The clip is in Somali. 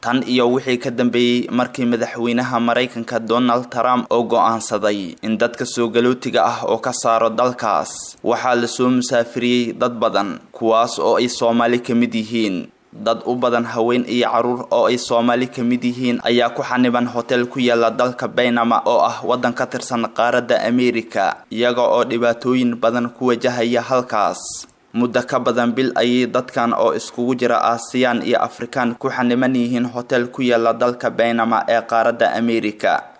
tan iyo wixii ka dambeeyey markii madaxweynaha maraykanka donald trump oo go-aansaday in dadka soo galootiga ah oo ka saaro dalkaas waxaa lasoo musaafiriyey dad badan kuwaas oo ay soomaali ka mid yihiin dad u badan haween iyo caruur oo ay soomaali ka mid yihiin ayaa ku xaniban hotel ku yaala dalka baynama oo ah waddan ka tirsan qaaradda ameerika iyaga oo dhibaatooyin badan ku wajahaya halkaas muddo ka badan bil ayay dadkan oo iskugu jira aasiyaan iyo afrikaan ku xaniban yihiin hotel ku yaala dalka baynama ee qaaradda ameerika